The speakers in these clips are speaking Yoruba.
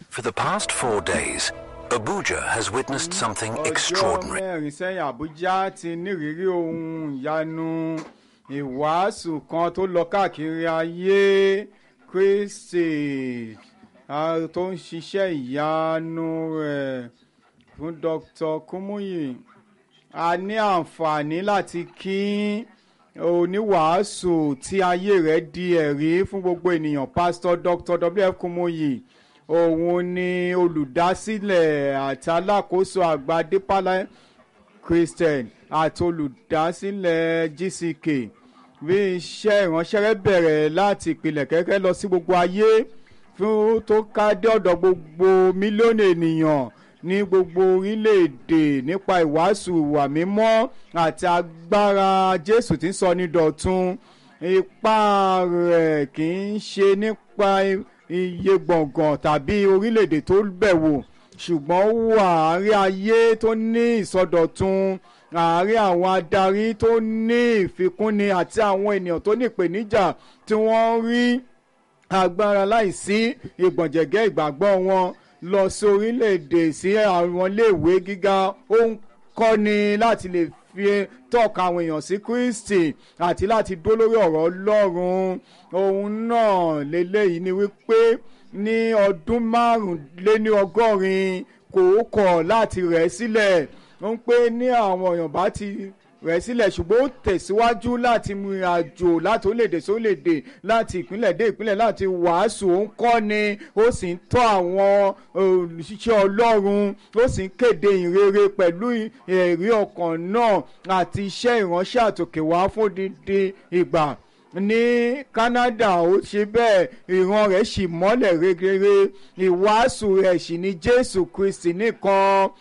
For the past four days, Abuja has witnessed something ọjọ́ extraordinary. mẹ́rin sẹ́yìn àbújá ti nírìírí ohun ìyanu ìwàásù kan tó lọ káàkiri ayé kristi ah, tó ń ṣiṣẹ́ ìyanu rẹ̀ fún dr kumuyi a ní àǹfààní láti kí oníwàásù tí ayé rẹ̀ di ẹ̀rí fún gbogbo ènìyàn pastor dr wf kumuyi òun ni olùdásílẹ̀ àti alákòóso àgbà deeper christian àti olùdásílẹ̀ gck bí iṣẹ́ ìránṣẹ́ rẹ̀ bẹ̀rẹ̀ láti ìpìlẹ̀ kẹ́kẹ́ lọ sí gbogbo ayé fún tó ká dé ọ̀dọ̀ gbogbo mílíọ̀nù ènìyàn ní gbogbo orílẹ̀-èdè nípa ìwàásù ìwà mímọ́ àti agbára jésù tí ń sọ ní dọ̀tun ipa rẹ̀ kì í ṣe nípa iye gbọ̀ngàn tàbí orílẹ̀-èdè tó bẹ̀wò ṣùgbọ́n ó wà àárín ayé tó ní ìsọdọ̀tun àárín àwọn adarí tó ní ìfikúnni àti àwọn ènìyàn tó ní ìpèníjà tí wọ́n rí agbára láìsí ìgbọ̀njẹ̀gẹ́ ìgbàgbọ́ wọn lọ sí orílẹ̀-èdè sí àwọn iléèwé gíga ó ń kọ́ni láti lè fi tọ́ka àwọn èèyàn sí kristi àti láti dó lórí ọ̀rọ̀ ọlọ́run ohun náà lélẹ́yìí ni wípé ní ọdún márùnléní ọgọ́rin kò kọ̀ láti rẹ̀ sílẹ̀ ó ń pé ní àwọn èèyàn bá ti rẹ̀ sílẹ̀ ṣùgbọ́n ó tẹ̀síwájú láti mú ìrìn àjò láti orílẹ̀-èdè sí orílẹ̀-èdè láti ìpínlẹ̀ dé ìpínlẹ̀ láti wàásù ó ń kọ́ni ó sì ń tọ́ àwọn òṣìṣẹ́ ọlọ́run ó sì ń kéde ìrere pẹ̀lú ẹ̀rí ọkàn náà àti iṣẹ́ ìránṣẹ́ àtòkèwá fún dídí ìgbà ní canada ó ṣe bẹ́ẹ̀ ìran rẹ̀ sì mọ́lẹ̀ regere ìwàásù rẹ̀ sì ní jésù kristi nìkan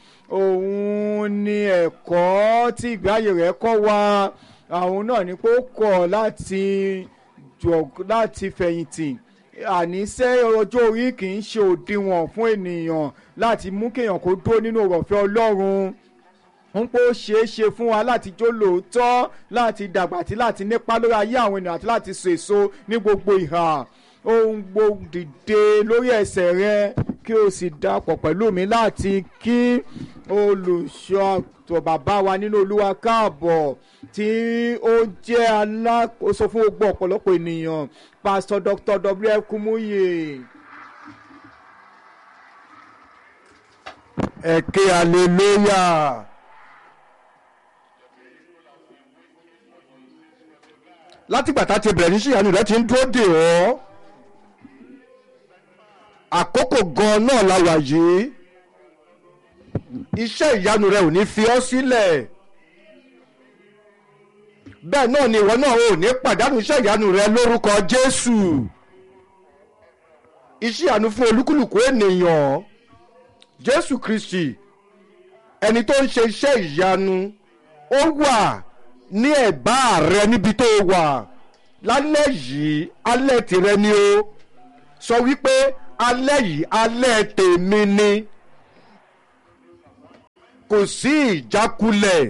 òun ni ẹ̀kọ́ tí ìgbáyé rẹ̀ kọ́ wa àwọn náà ni pé ó kọ̀ láti jọ láti fẹ̀yìntì àníṣe ọjọ́ orí kì í ṣe òdiwọ̀n fún ènìyàn láti mú kéèyàn kó dúró nínú ọ̀rọ̀fẹ́ ọlọ́run ń pé ó ṣeé ṣe fún wa láti jó lóòótọ́ láti dàgbà àti láti nípa lórí ayé àwọn ènìyàn àti láti so èso ní gbogbo ìhà ohun gbogbo dìde lórí ẹsẹ̀ rẹ kí o sì dapọ̀ pẹ̀lú mi láti kí olùṣọ́ àtọ̀ bàbá wa nínú olúwa káàbọ̀ tí ó jẹ́ alákòóso fún gbogbo ọ̀pọ̀lọpọ̀ ènìyàn pastor dr wf kumuye. ẹ̀kẹ́ hallelujah. látìgbà tá a ti bẹ̀rẹ̀ ní ṣìyànjú rẹ ti ń dúró dè ọ́ àkókò gan náà la wà yìí iṣẹ́ ìyanu rẹ ò ní fi ọ́ sílẹ̀ bẹ́ẹ̀ náà ni ìwọ náà ò ní pàdánù iṣẹ́ ìyanu rẹ lórúkọ jésù iṣẹ́ ìyanu fún olúkúlùkù ènìyàn jésù kristi ẹni tó ń ṣe iṣẹ́ ìyanu ó wà ní ẹ̀bá rẹ níbi tó wà lálẹ́ yìí alẹ́ tìrẹ ni o sọ wípé alẹ́ yìí alẹ́ tèmi ni kò sí ìjákulẹ̀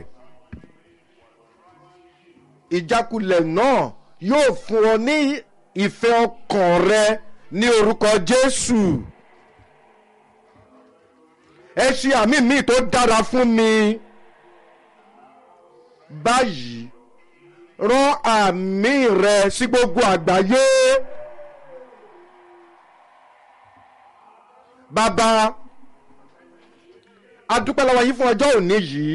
ìjákulẹ̀ náà yóò fún ọ ní ìfẹ́ ọkàn rẹ ní orúkọ jésù ẹ ṣe àmì míì tó dára fún mi báyìí rán àmì rẹ sí gbogbo àgbáyé bàbá adúpẹ́ lọ́wọ́ yín fún ọjọ́ òní yìí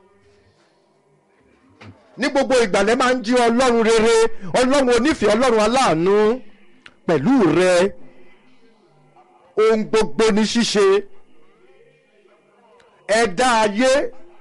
ní gbogbo ìgbàlẹ̀ máa ń jí ọlọ́run rere ọlọ́run onífẹ̀ẹ́ ọlọ́run aláàánú pẹ̀lú rẹ ohun gbogbo ní ṣíṣe ẹ̀dá ayé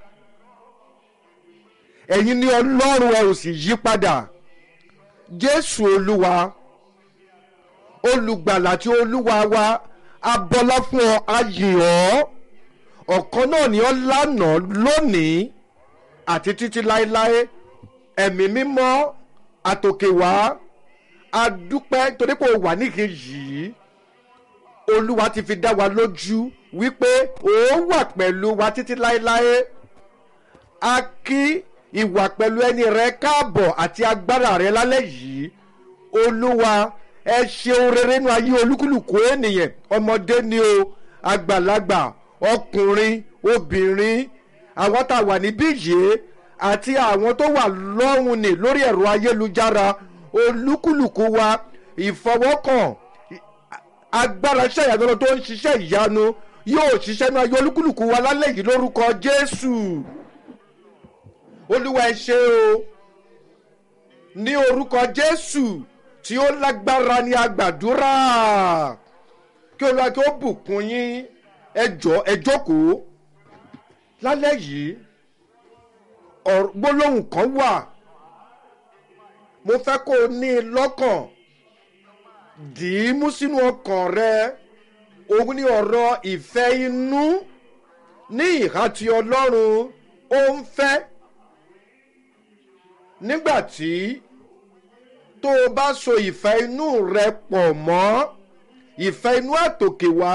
ẹ̀yin ní ọlọ́run ẹ ò sì yí padà jésù olúwa olùgbàlà tí olúwa wa abọ́lá fún ọ ayè ọ́ ọ̀kan náà ni ọ́ lánàá lónìí àti títí láéláé ẹ̀mí mímọ́ àtòkèwá adúpẹ́ torí pé o wà níhìn yìí olúwa ti fi dá wa lójú wípé ó wà pẹ̀lú wa títí láéláé a kí ìwà pẹ̀lú ẹni rẹ káàbọ̀ àti agbára rẹ lálẹ́ yìí olúwa ẹ ṣeun rere nínú ayé olúkúlùkù ènìyàn ọmọdé ni o àgbàlagbà ọkùnrin obìnrin àwọn tá a wà níbí yìí àti àwọn tó wà lọ́hùn ní lórí ẹ̀rọ ayélujára olúkúlùkù wa ìfọwọ́kàn agbára iṣẹ́ ìyanu tó ń ṣiṣẹ́ ìyanu yóò ṣiṣẹ́ ní ayé olúkúlùkù wa lálẹ́ yìí lórúkọ jésù olúwa ẹ ṣe o ní orúkọ jésù tí ó lágbára ní agbàdúrà kí olúwa kí ó bùkún yín ẹ jọ ẹ jókòó lálẹ́ yìí ọ̀rọ̀- gbólóhùn kan wà mo fẹ́ kó o ní i lọ́kàn dì í mú sínú ọkàn rẹ òun ní ọ̀rọ̀ ìfẹ́ inú ní ìhà tí ọlọ́run ó ń fẹ́ nígbà tí tó o bá so ìfẹ́ inú rẹ pọ̀ mọ́ ìfẹ́ inú àtòkè wá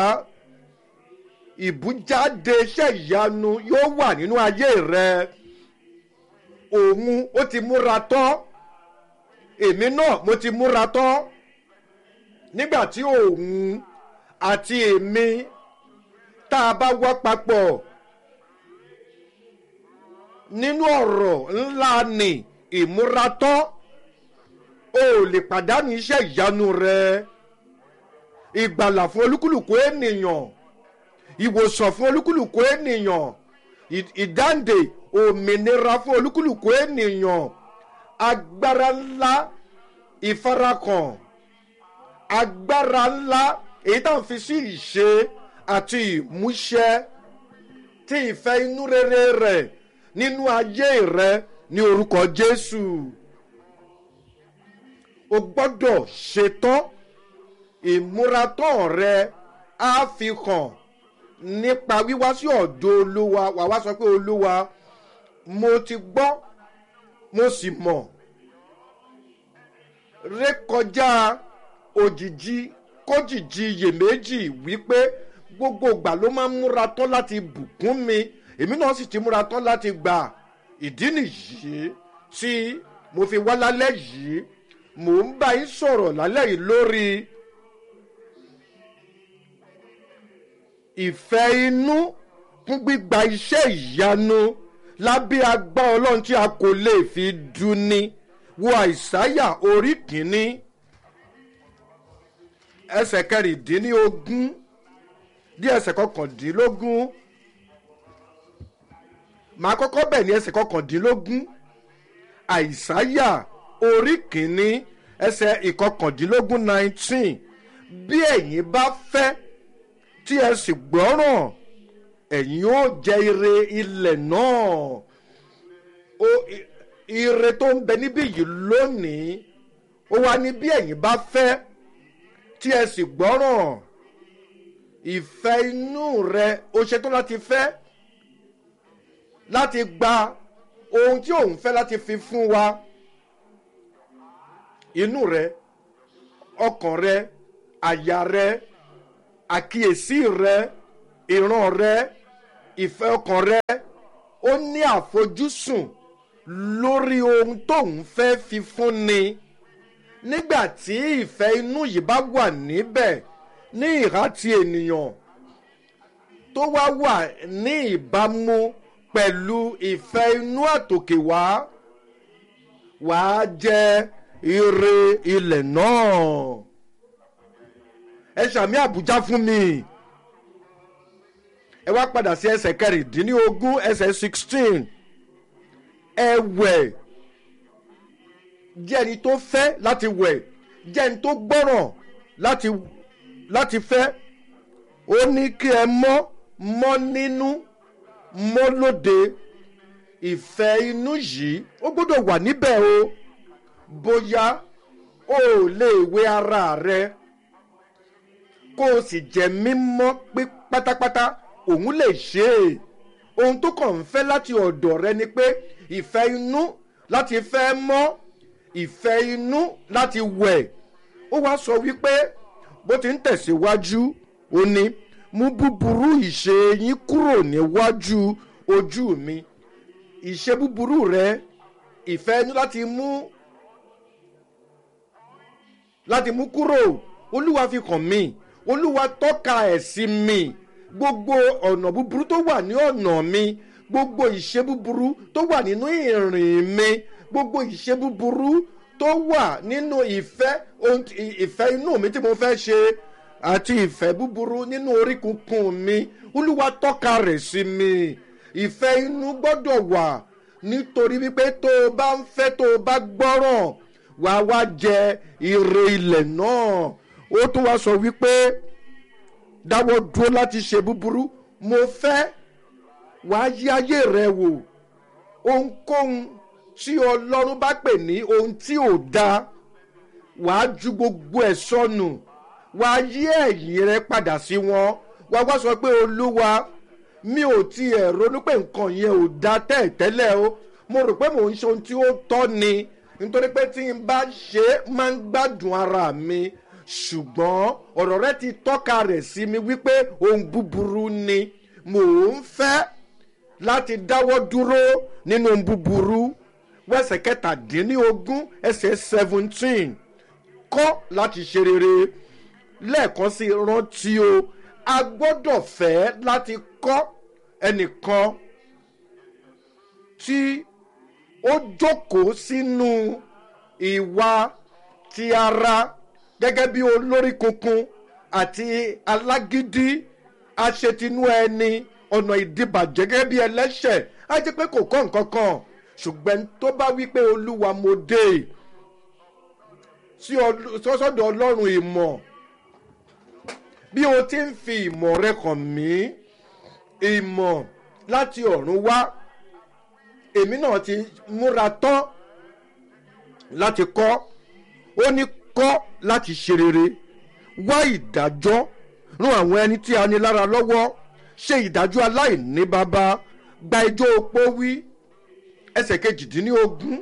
ìbújáde iṣẹ́ ìyanu yóò wà nínú ayé rẹ òun ó ti múra tán èmi náà mo ti múra tán nígbà tí òun àti èmi tá a bá wá papọ̀ nínú ọ̀rọ̀ ńlá ni ìmúratán o ò lè pàdánù iṣẹ́ ìyanu rẹ ìgbàlà fún olúkúlùkù ènìyàn ìwòsàn fún olúkúlùkù ènìyàn ì- ìdáǹdè òmìnira fún olúkúlùkù ènìyàn agbára ńlá ìfarakàn agbára ńlá èyí tá à ń fi sí ìṣe àti ìmúṣẹ tí ìfẹ́ inú rere rẹ̀ nínú ayé rẹ ní orúkọ jésù o gbọ́dọ̀ ṣetán ìmúratán rẹ á fi hàn nípa wíwá sí ọ̀dọ̀ olúwa wà wá sọ pé olúwa mo ti gbọ́ mo sì mọ̀ rékọjá òjijì kójijì iyèméjì wípé gbogbo ìgbà ló máa ń múra tán láti bùkún mi èmi náà sì ti múra tán láti gbà ìdí nìyí tí mo fi wá lálẹ́ yìí mò ń bá yín sọ̀rọ̀ lálẹ́ yìí lórí ìfẹ́ inú fún gbígba iṣẹ́ ìyanu lábẹ́ agbá ọlọ́run tí a kò lè fi duni wo àìsáyà orí kìíní ẹsẹ̀ kẹrìndínlógún dí ẹsẹ̀ kọkàndínlógún màá kọ́kọ́ bẹ̀ ní ẹsẹ̀ kọkàndínlógún àìsáyà orí kìíní ẹsẹ̀ ìkọkàndínlógún nineteen bí ẹ̀yin bá fẹ́ tí ẹ sì gbọ́ràn ẹ̀yin yóò jẹ ire ilẹ̀ náà o i- ire tó ń bẹ níbí yìí lónìí ó wá ní bí ẹ̀yin bá fẹ́ tí ẹ sì gbọ́ràn ìfẹ́ inú rẹ o ṣetán láti fẹ́ láti gba ohun tí òun fẹ́ láti fi fún wa inú rẹ ọkàn rẹ àyà rẹ àkíyèsí rẹ ìran rẹ ìfẹ́ ọkàn rẹ ó ní àfojúsùn lórí ohun tóun fẹ́ fi fún ni nígbà tí ìfẹ́ inú yìí bá wà níbẹ̀ ní ìhà ti ènìyàn tó wá wà ní ìbámu pẹ̀lú ìfẹ́ inú àtòkè wá wàá jẹ ire ilẹ̀ náà ẹ ṣàmì àbújá fún mi ẹ wá padà sí ẹsẹ̀ kẹrìndínlógún ẹsẹ̀ sixteen ẹ wẹ̀ jẹ́ ẹni tó fẹ́ láti wẹ̀ jẹ́ ẹni tó gbọ́ràn láti láti fẹ́ ó ní kí ẹ mọ́ mọ́ nínú mọ́ lóde ìfẹ́ inú yìí ó gbọ́dọ̀ wà níbẹ̀ o bóyá o ò lè wé ara rẹ kó o sì jẹ́ mímọ́ pé pátápátá òun lè ṣe é ohun tó kàn ń fẹ́ láti ọ̀dọ̀ rẹ ni pé ìfẹ́ inú láti fẹ́ mọ́ ìfẹ́ inú láti wẹ̀ ó wá sọ wípé bó ti ń tẹ̀síwájú ó ní mú búburú ìṣe yín kúrò níwájú ojú mi ìṣe búburú rẹ ìfẹ́ inú láti mú láti mú kúrò olúwa fi hàn mí olúwa tọ́ka ẹ̀ sí mi gbogbo ọ̀nà búburú tó wà ní ọ̀nà mi gbogbo ìṣe búburú tó wà nínú ìrìn mi gbogbo ìṣe búburú tó wà nínú ìfẹ́ ohun tí- ì- ìfẹ́ inú mi tí mo fẹ́ ṣe àti ìfẹ́ búburú nínú orí kunkun mi olúwa tọ́ka rẹ̀ sí mi ìfẹ́ inú gbọ́dọ̀ wà nítorí wípé tó o bá ń fẹ́ tó o bá gbọ́ràn wàá wá jẹ ire ilẹ̀ náà ó tún wá sọ wípé dáwọ́ dúró láti ṣe búburú mo fẹ́ wàá yí ayé rẹ wò ohunkóhun tí ọlọ́run bá pè ní ohun tí ò dáa wàá ju gbogbo ẹ̀ sọnù wàá yí ẹ̀yìn rẹ padà sí wọn wàá wá sọ pé olúwa mi ò tiẹ̀ ronú pé nǹkan yẹn ò dáa tẹ́ẹ̀tẹ́lẹ̀ o mo rò pé mò ń ṣe ohun tí ó tọ́ ni nítorí pé tí n bá ṣe é máa ń gbádùn ara mi ṣùgbọ́n ọ̀rọ̀ rẹ ti tọ́ka rẹ̀ sí mi wípé ohun búburú ni mò ń fẹ́ láti dáwọ́ dúró nínú ohun búburú wẹ́sẹ̀ kẹtàdínlógún ẹsẹ̀ seventeen kọ́ láti ṣe rere lẹ́ẹ̀kan sí rántí o a gbọ́dọ̀ fẹ́ láti kọ́ ẹnìkan tí ó jókòó sínú ìwà ti ara gẹ́gẹ́ bí olórí kunkun àti alágídí aṣetinú ẹni ọ̀nà ìdìbàjẹ́ gẹ́gẹ́ bí ẹlẹ́ṣẹ̀ á jẹ́ pé kò kọ́ nǹkan kan ṣùgbọ́n tó bá wí pé olúwa mo dé sí ọl- sọ́sọ́dọ̀ ọlọ́run ìmọ̀ bí o ti ń fi ìmọ̀ rẹ kàn mí ìmọ̀ láti ọ̀run wá èmi náà ti múra tán láti kọ́ ó ní kọ́ láti ṣe rere wá ìdájọ́ rún àwọn ẹni tí a ní lára lọ́wọ́ ṣe ìdájọ́ aláìní bàbá gba ijó opó wí ẹsẹ̀ kejìdínlógún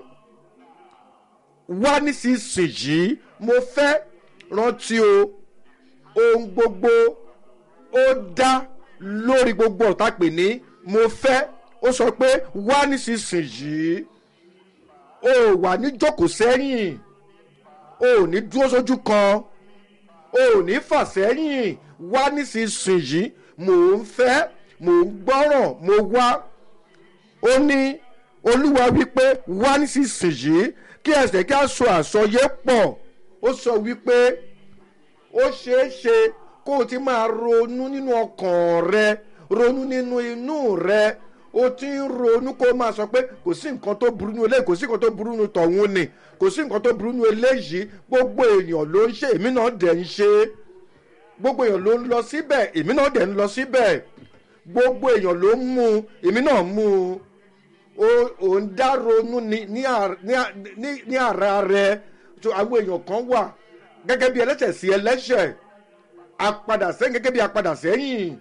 wá nísinsìnyí mo fẹ́ rántí o ohun gbogbo ó dá lórí gbogbo ọ̀tá pè ní mo fẹ́ ó sọ pé wá nísinsìnyí o ò wà ní jókòó sẹ́yìn o ò ní dúró sójú kan o ò ní fà sẹ́yìn wá nísinsìnyí mò ń fẹ́ mò ń gbọ́ràn mo wá ó ní olúwa wípé wá nísinsìnyí kí ẹsẹ̀ kí a sọ àsọyé pọ̀ ó sọ wípé ó ṣeé ṣe kó o ti máa ronú nínú ọkàn rẹ ronú nínú inú rẹ o ti ń ronú kó o máa sọ pé kò sí nǹkan tó burú nínú eléyìí kò sí nǹkan tó burú nínú tọ̀hún ni kò sí nǹkan tó burú nínú eléyìí gbogbo èèyàn ló ń ṣe èmi náà dẹ̀ ń ṣe gbogbo èèyàn ló ń lọ síbẹ̀ èmi náà dẹ̀ ń lọ síbẹ̀ gbogbo èèyàn ló ń mú un èmi náà mú un o ò ń dá ronú ní ní à- ní à- ní- ní ara rẹ tó àwọn èèyàn kan wà gẹ́gẹ́ bí ẹlẹ́sẹ̀ sí ẹlẹ́sẹ̀ apadà sẹ́yìn gẹ́gẹ́ bí apadà sẹ́yìn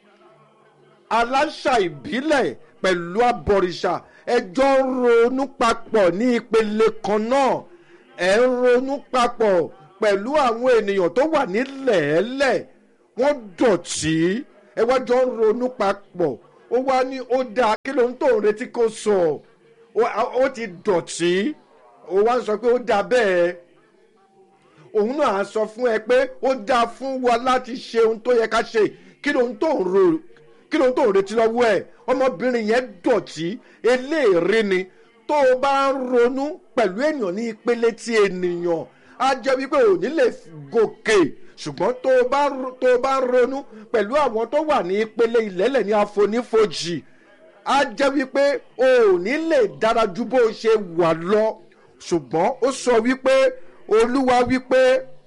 aláṣà ìbílẹ̀ pẹ̀lú abọ̀rìṣà ẹjọ́ ń ronú papọ̀ ní ìpele kan náà ẹ̀ ń ronú papọ̀ pẹ̀lú àwọn ènìyàn tó wà nílẹ̀ẹ́lẹ̀ wọ́n dọ̀tí ẹ wá jọ ń ronú papọ̀ ó wá ní ó dáa kí ló ń tó ń retí kó sọ ó- ó ti dọ̀tí ó wá ń sọ pé ó dáa bẹ́ẹ̀ òun náà á sọ fún ẹ pé ó dáa fún wa láti ṣe ohun tó yẹ ká ṣe kí ló ń tó ń ro kí ló ń tó ń retí lọ́wọ́ ẹ̀ ọmọbìnrin yẹn dọ̀tí eléèrè ni tó o bá ń ronú pẹ̀lú èèyàn ní ìpele tí ènìyàn á jẹ́ wípé ò ní lè gòkè ṣùgbọ́n tó o bá ro- tó o bá ń ronú pẹ̀lú àwọn tó wà ní ìpele ìlẹ́lẹ̀ ní àfonífojì á jẹ́ wípé o ò ní lè dára ju bó o ṣe wà lọ ṣùgbọ́n ó sọ wípé olúwa wípé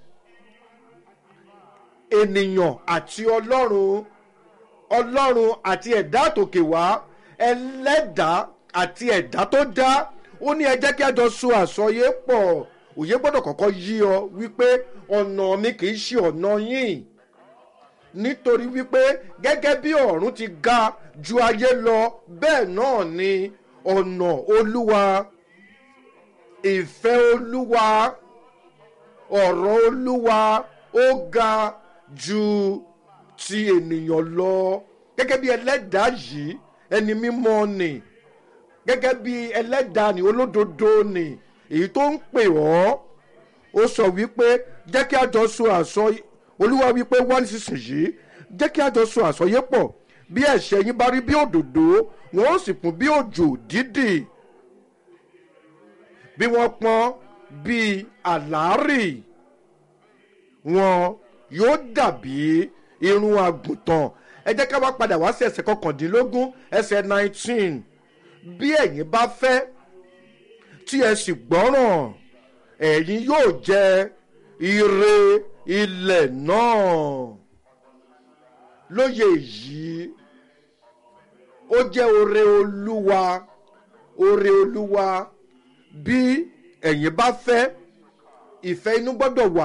ènìyàn àti ọlọ́run ọlọ́run àti ẹ̀dá àtòkè wá ẹlẹ́dàá àti ẹ̀dá tó dá ó ní ẹ jẹ́ kí a jọ so àsọyé pọ̀ òye gbọ́dọ̀ kọ́kọ́ yí ọ wípé ọ̀nà mi kì í ṣe ọ̀nà yín nítorí wípé gẹ́gẹ́ bí ọ̀run ti ga ju ayé lọ bẹ́ẹ̀ náà ni ọ̀nà olúwa ìfẹ́ olúwa ọ̀rọ̀ olúwa ó ga ju ti ènìyàn lọ gẹ́gẹ́ bí ẹlẹ́dàá yìí ẹni mímọ́ ni gẹ́gẹ́ bí ẹlẹ́dàá ni olódodo ni èyí tó ń pè ọ́ ó sọ wípé jẹ́ kí a jọ so àsọ olúwa wípé wá nísinsìnyí jẹ́ kí a jọ sọ àsọyé pọ̀ bí ẹ̀ṣẹ̀ yín bá rí bí òdòdó wọn ó sì kún bí òjò dídì bí wọ́n pọ́n bí àlárì wọn yóò dàbí irun àgùntàn ẹ jẹ́ ká wá padà wá sí ẹsẹ̀ kọkàndínlógún ẹsẹ̀ nineteen bí ẹ̀yin bá fẹ́ tí ẹ sì gbọ́ràn ẹ̀yin yóò jẹ ire ilẹ̀ náà lóye yìí ó jẹ́ oore olúwa oore olúwa bí ẹ̀yin bá fẹ́ ìfẹ́ inú gbọ́dọ̀ wà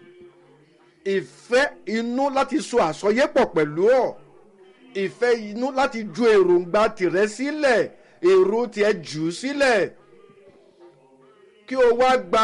ìfẹ́ inú láti so àsọyépọ̀ pẹ̀lú ọ̀ ìfẹ́ inú láti ju èròǹgbà tìrẹ sílẹ̀ èrò tiẹ̀ jù ú sílẹ̀ kí o wá gba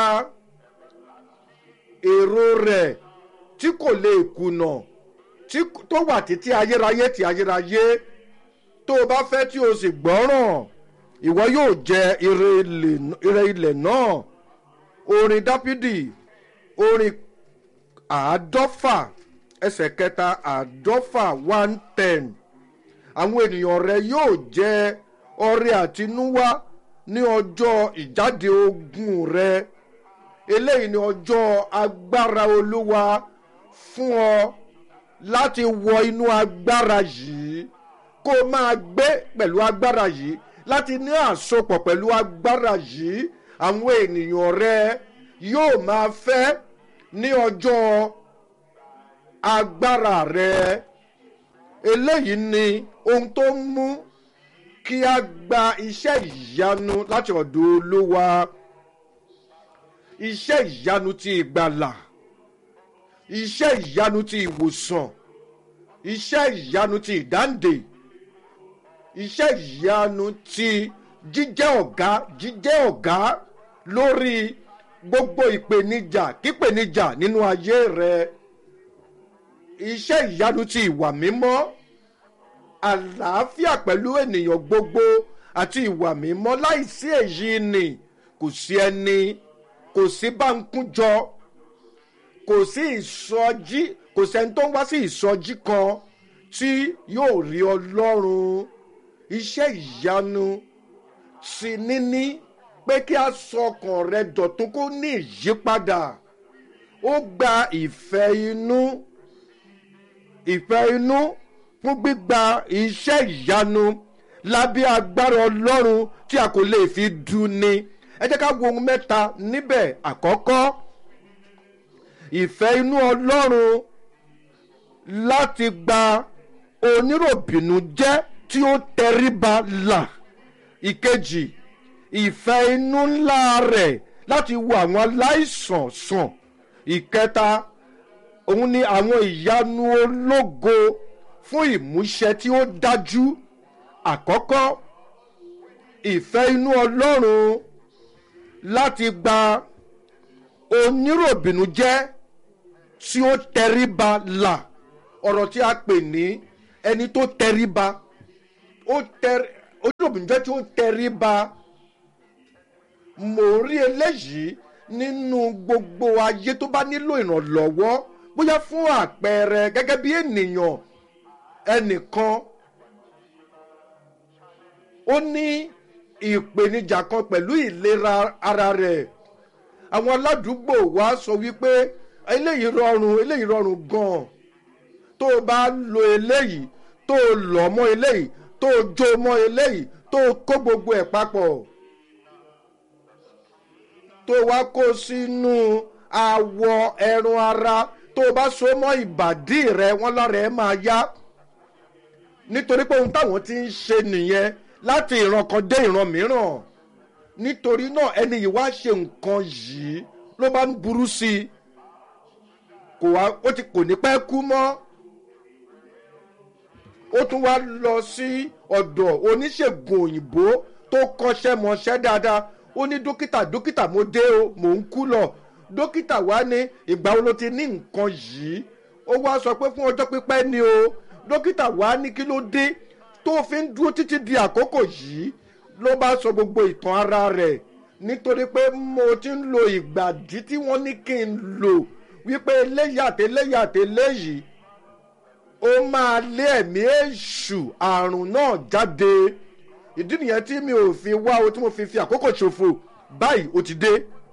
èrò rẹ̀ tí kò lè kùnà tí tó wà títí ayérayé tí ayérayé tó o bá fẹ́ tí o sì gbọ́ràn ìwọ yóò jẹ ire ilẹ̀- ire ilẹ̀ náà orin dápídì orin àádọ́fà ẹsẹ̀ kẹta àádọ́fà one ten àwọn ènìyàn rẹ yóò jẹ ọrẹ àtinúwá ní ọjọ́ ìjáde ogun rẹ eléyìí ni ọjọ́ agbára olúwa fún ọ láti wọ inú agbára yìí kó o máa gbé pẹ̀lú agbára yìí láti ní àsopọ̀ pẹ̀lú agbára yìí àwọn ènìyàn rẹ yóò máa fẹ́ ní ọjọ́ agbára rẹ eléyìí ni ohun tó ń mú kí a gba iṣẹ́ ìyanu láti ọ̀dọ̀ olúwa iṣẹ́ ìyanu ti ìgbàlà iṣẹ́ ìyanu ti ìwòsàn iṣẹ́ ìyanu ti ìdáǹdè iṣẹ́ ìyanu ti jíjẹ́ ọ̀gá jíjẹ́ ọ̀gá lórí gbogbo ìpèníjà kípèníjà nínú ayé rẹ iṣẹ́ ìyanu ti ìwà mímọ́ àlàáfíà pẹ̀lú ènìyàn gbogbo àti ìwà mímọ́ láìsí èyí ni kò sí ẹni kò sí báńkújọ kò sí ìsọjí kò sẹ́ni tó ń wá sí ìsọjí kan tí yóò rí ọlọ́run iṣẹ́ ìyanu sí níní pé kí a sọ ọkàn rẹ dọ̀tún kó ní ìyípadà ó gba ìfẹ́ inú ìfẹ́ inú fún gbígba iṣẹ́ ìyanu lábẹ́ agbára ọlọ́run tí a kò lè fi dùn ni ẹ jẹ́ ká wo ohun mẹ́ta níbẹ̀ àkọ́kọ́ ìfẹ́ inú ọlọ́run láti gba oníròbìnú jẹ́ tí ó tẹríba là ìkejì ìfẹ́ inú ńlá rẹ̀ láti wo àwọn aláìsàn sàn ìkẹta òun ni àwọn ìyanu ológo fún ìmúṣẹ tí ó dájú àkọ́kọ́ ìfẹ́ inú ọlọ́run láti gba oníròbìnú jẹ́ tí ó tẹríba là ọ̀rọ̀ tí a pè ní ẹni tó tẹríba ó tẹrí oníròbìnú jẹ́ tí ó tẹríba mò ń rí eléyìí nínú gbogbo ayé tó bá nílò ìrànlọ́wọ́ bóyá fún àpẹẹrẹ gẹ́gẹ́ bí ènìyàn ẹnìkan ó ní ìpèníjà kan pẹ̀lú ìlera ara rẹ̀ àwọn aládùúgbò wa sọ wípé eléyìí rọrùn eléyìí rọrùn gan-an tó o bá lo eléyìí tó o lọ̀ mọ́ eléyìí tó o jó mọ́ eléyìí tó o kó gbogbo ẹ̀ papọ̀ tó o wá kó sínú awọ ẹran ara tó o bá so mọ́ ìbàdí rẹ wọ́n lára ẹ máa yá nítorí pé ohun táwọn ti ń ṣe nìyẹn láti ìran kan dé ìran mìíràn nítorí náà ẹni yìí wá ṣe nǹkan yìí ló bá ń burú sí i kò wá ó ti kò ní pẹ́ kú mọ́ ó tún wá lọ sí ọ̀dọ̀ oníṣègùn òyìnbó tó kọ́ṣẹ́ mọṣẹ́ dáadáa ó ní dókítà dókítà mo dé o mò ń kú lọ dókítà wá ní ìgbà wo ló ti ní nǹkan yìí ó wá sọ pé fún ọjọ́ pípẹ́ ni o dókítà wá ní kí ló dé tó fi ń dúró títí di àkókò yìí ló bá sọ gbogbo ìtàn ara rẹ̀ nítorí pé mo ti ń lo ìgbàdí tí wọ́n ní kí n lò wípé eléyìí àti eléyìí àti eléyìí ó máa lé ẹ̀mí èṣù àrùn náà jáde ìdí nìyẹn tí mi ò fi wá o tí mo fi fi àkókò ṣòfò báyìí ó ti dé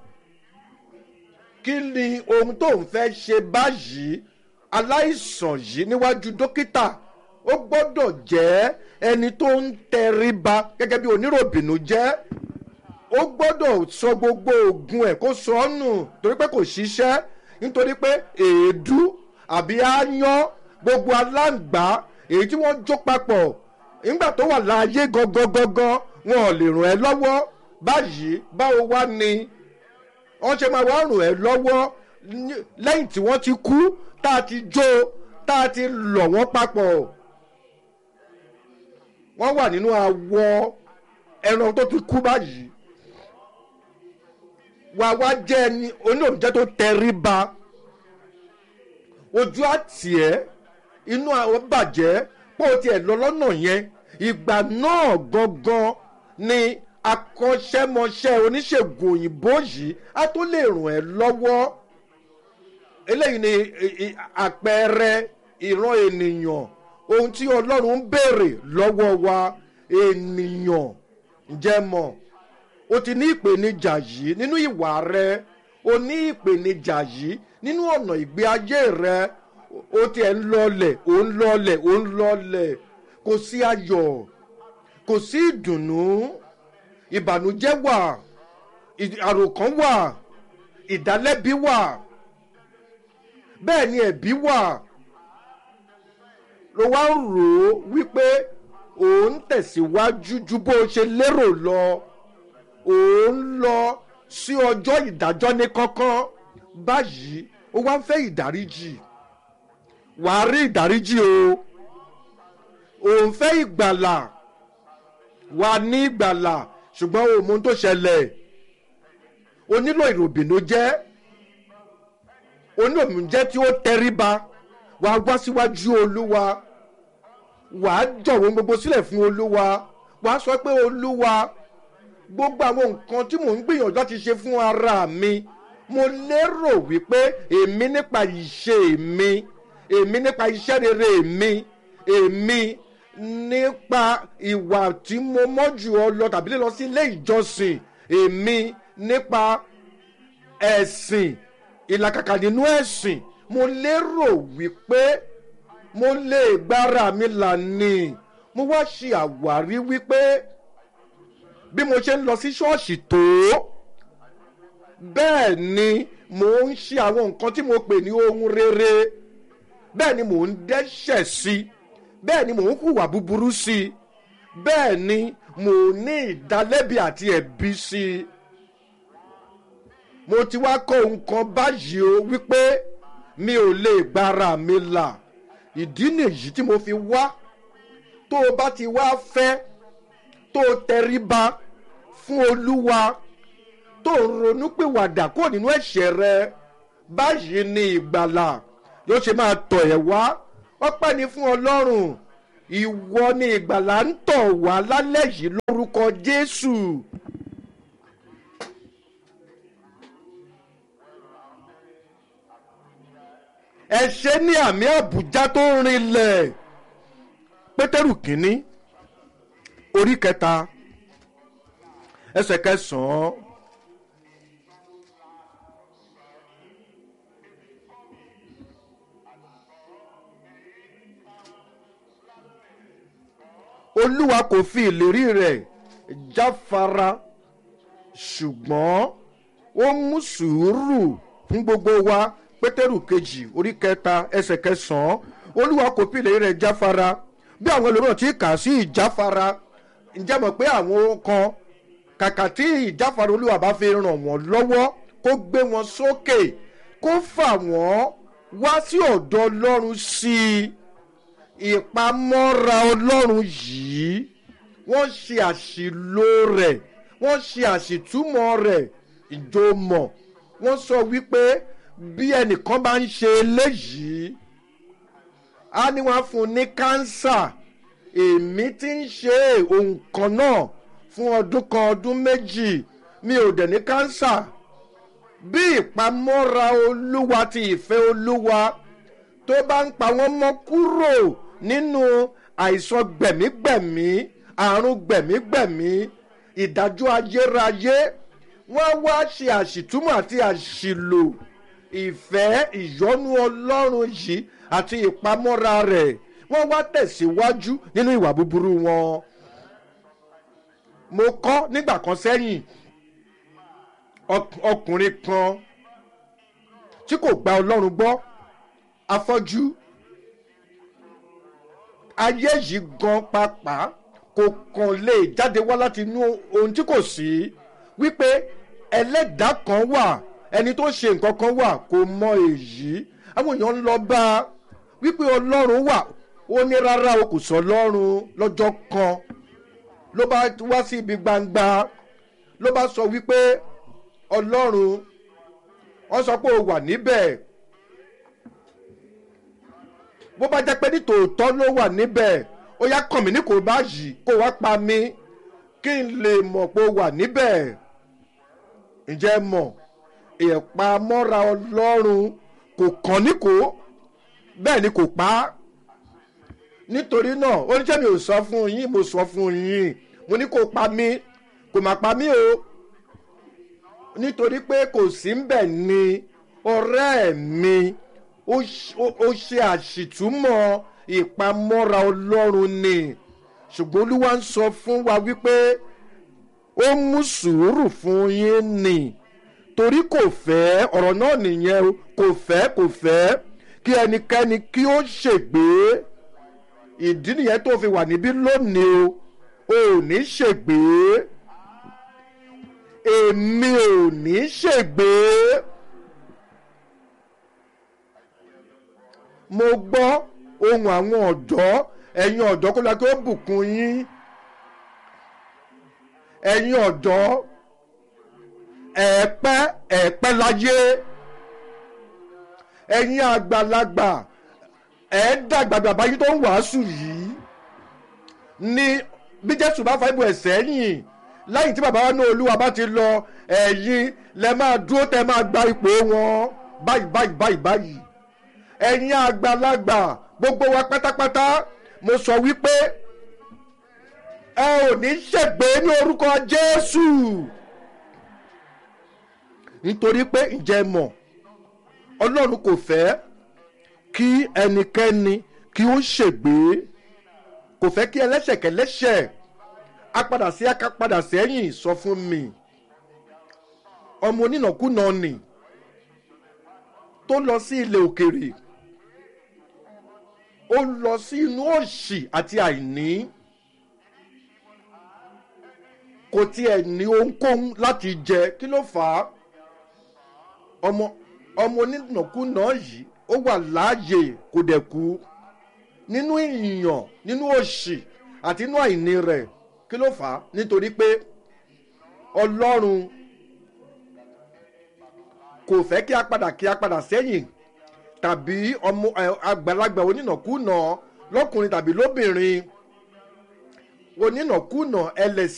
kí ni ohun tó ń fẹ́ ṣe báyìí aláìsàn yìí níwájú dókítà ó gbọ́dọ̀ jẹ́ ẹni tó ń tẹríba gẹ́gẹ́ bí oníròbìnú jẹ́ ó gbọ́dọ̀ sọ gbogbo oògùn ẹ̀ kó sọ ọ́ nù torí pé kò ṣiṣẹ́ nítorí pé èédú àbí áyán gbogbo aláǹgbá èyí tí wọ́n jó papọ̀ nígbà tó wà láàyè gangan gangan wọn ò lè ràn ẹ́ lọ́wọ́ báyìí báwo wá ni wọ́n ṣe máa wá ràn ẹ́ lọ́wọ́ ní- lẹ́yìn tí wọ́n ti kú tá a ti jó tá a ti lọ̀ wọ́n papọ̀ wọ́n wà nínú awọ ẹran tó ti kú báyìí wà wá jẹ́ ẹni oníòmìjẹ́ tó tẹríba ojú àti ẹ̀ inú àwọn bàjẹ́ pé o tiẹ̀ lọ lọ́nà yẹn ìgbà náà gangan ni akọ́ṣẹ́mọṣẹ́ oníṣègùn òyìnbó yìí á tó lè ràn ẹ́ lọ́wọ́ eléyìí ni i- i- àpẹẹrẹ ìran ènìyàn ohun tí ọlọ́run ń béèrè lọ́wọ́ wa ènìyàn ǹjẹ́ mọ̀ o ti ní ìpèníjà yìí nínú ìwà rẹ o ní ìpèníjà yìí nínú ọ̀nà ìgbé ayé rẹ o tiẹ̀ ń lọlẹ̀ o ń lọlẹ̀ o ń lọlẹ̀ kò sí ayọ̀ kò sí ìdùnnú ìbànújẹ́ wà ì- àròkàn wà ìdálẹ́bi wà bẹ́ẹ̀ ni ẹ̀bí wà ló wá ń rò ó wípé òun tẹ̀síwájú ju bó o ṣe lérò lọ òun lọ sí ọjọ́ ìdájọ́ ní kánkán báyìí ó wá ń fẹ́ ìdáríjì wàá rí ìdáríjì o òun fẹ́ ìgbàlà wà ní ìgbàlà ṣùgbọ́n o mọ ohun tó ṣẹlẹ̀ o nílò ìròbìnú jẹ́ oníòmùjẹ́ tí ó tẹríba wàá wá síwájú olúwa wàá jọ̀wọ́ gbogbo sílẹ̀ fún olúwa wàá sọ pé olúwa gbogbo àwọn nǹkan tí mò ń gbìyànjú láti ṣe fún ara mi mo lérò wípé èmi nípa ìṣe mi èmi nípa iṣẹ́ rere mi èmi nípa ìwà tí mo mọ́jú ọ lọ tàbí lílọ sí ilé ìjọsìn èmi nípa ẹ̀sìn ìlàkàkà nínú ẹ̀sìn mo lérò wípé mo lè gbára mi là ní mo wá ṣe àwárí wípé bí mo ṣe ń lọ sí ṣọ́ọ̀ṣì tó bẹ́ẹ̀ ni mò ń ṣe àwọn nǹkan tí mo pè ní ohun rere bẹ́ẹ̀ ni mò ń dẹ́ṣẹ̀ sí i bẹ́ẹ̀ ni mò ń hùwà búburú sí i bẹ́ẹ̀ ni mò ń ní ìdálẹ́bi àti ẹ̀bi sí i mo ti wá kọ́ nǹkan báyìí o wípé mi ò lè gbára mi là ìdí nìyí tí mo fi wá tó o bá ti wá fẹ́ tó o tẹríba fún olúwa tó o ronú pìwàdà kó nínú ẹ̀ṣẹ̀ rẹ báyìí ni ìgbàlà yóò ṣe máa tọ̀ ẹ̀ wá ọpẹ́ ni fún ọlọ́run ìwọ ni ìgbàlà ń tọ̀ wá lálẹ́ yìí lórúkọ jésù. ẹ ṣe ní àmì àbújá tó ń rinlẹ̀ pétérù kínní orí kẹta ẹsẹ̀ kẹsàn-án. olúwa kò fi ìlérí rẹ̀ jáfara ṣùgbọ́n ó mú sùúrù fún gbogbo wa pétérù kejì orí kẹta ẹsẹ̀ kẹsàn-án olúwa kò fi ìlérí rẹ̀ jáfara bí àwọn ẹlòmíràn ti kà sí ìjáfara ǹjẹ́ mọ̀ pé àwọn kan kàkà tí ìjáfara olúwa bá fi ràn wọ́n lọ́wọ́ kó gbé wọn sókè kó fà wọ́n wá sí ọ̀dọ̀ ọlọ́run sí i ìpamọ́ra ọlọ́run yìí wọ́n ṣe àṣìlò rẹ̀ wọ́n ṣe àṣìtúmọ̀ rẹ̀ ìjọmọ̀ wọ́n sọ wípé bí ẹnìkan bá ń ṣe eléyìí á ní wọ́n á fún un ní kánsà èmi ti ń ṣe ohun kan náà fún ọdún kan ọdún méjì mi ò dẹ̀ ní kánsà bí ìpamọ́ra olúwa ti ìfẹ́ olúwa tó bá ń pa wọ́n mọ́ kúrò nínú àìsàn gbẹ̀mígbẹ̀mí àrùn gbẹ̀mígbẹ̀mí ìdájọ́ ayérayé wọ́n wá ṣe àṣìtúmọ̀ àti àṣìlò ìfẹ́ ìyọ́nú ọlọ́run yìí àti ìpamọ́ra rẹ̀ wọ́n wá tẹ̀síwájú nínú ìwà búburú wọn. mo kọ́ nígbà kan sẹ́yìn ọk- ọkùnrin kan tí kò gba ọlọ́run gbọ́ afọ́jú ayé yìí gan pàápàá kò kàn lè jáde wá láti inú ohun tí kò sí wípé ẹlẹ́dàá kan wà ẹni tó ṣe nǹkan kan wà kò mọ èyí àwọn èèyàn ń lọ bá a wípé ọlọ́run wà ó ní rárá o kò sọ ọlọ́run lọ́jọ́ kan ló bá wá sí ibi gbangba ló bá sọ wípé ọlọ́run wọ́n sọ pé o wà níbẹ̀ bó bá jẹ́ pé ní tòótọ́ ló wà níbẹ̀ ó yá kàn mí ní kò bá yìí kó wá pa mí kí n lè mọ̀ pé o wà níbẹ̀ ǹjẹ́ ẹ mọ̀ ìpamọ́ra ọlọ́run kò kàn ní kó bẹ́ẹ̀ ni kò pa á nítorí náà oníṣẹ́ mi ò sọ fún yín mo sọ fún yín mo ní kó pa mí kò má pa mí o nítorí pé kò sí ń bẹ̀ ni ọ̀rẹ́ mi ó ṣ- ó- ó ṣe àṣìtúmọ̀ ìpamọ́ra ọlọ́run ni ṣùgbọ́n olúwa ń sọ fún wa wípé ó mú sùúrù fún yín ni torí kò fẹ́ ọ̀rọ̀ náà nìyẹn o kò fẹ́ kò fẹ́ kí ẹnikẹ́ni kí ó ṣègbé ìdí nìyẹn tó fi wà níbí lónìí o ò ní ṣègbé èmi ò ní ṣègbé mo gbọ́ ohun àwọn ọ̀dọ́ ẹ̀yin ọ̀dọ́ kó lọ kí ó bùkún yín ẹ̀yin ọ̀dọ́ ẹ̀ẹ́pẹ́ ẹ̀ẹ́pẹ́ láyé ẹ̀yin àgbàlagbà ẹ̀ẹ́dàgbà bàbá yìí tó ń wàásù yìí ní bí jésù bá fa ibò ẹ̀ sẹ́yìn lẹ́yìn tí bàbá wa ní olúwa bá ti lọ ẹ̀yin lẹ máa dúró tẹ máa gba ipò wọn báyìí báyìí báyìí báyìí ẹ̀yin àgbàlagbà gbogbo wa pátápátá mo sọ wípé ẹ ò ní ṣègbè ní orúkọ jésù nítorí pé ǹjẹ́ mọ̀ ọlọ́run kò fẹ́ kí ẹnikẹ́ni kí ó ṣègbè kò fẹ́ kí ẹlẹ́ṣẹ̀kẹlẹ́ṣẹ̀ apadà sí akápadà sẹ́yìn sọ fún mi ọmọ onínàkúnà nì tó lọ sí ilẹ̀ òkèrè ó lọ sí inú òṣì àti àìní kò tiẹ̀ ní ohunkóhun láti jẹ kí ló fà á ọmọ ọmọ onínàkúnà yìí ó wà láàyè kò dẹ̀ kú nínú ìyàn nínú òṣì àti inú àìní rẹ̀ kí ló fà á nítorí pé ọlọ́run kò fẹ́ kí a padà kí a padà sẹ́yìn tàbí ọmọ ẹ, àgbàlagbà onínàkúnà lọ́kùnrin tàbí lóbìnrin onínàkúnà ẹlẹ́sìn.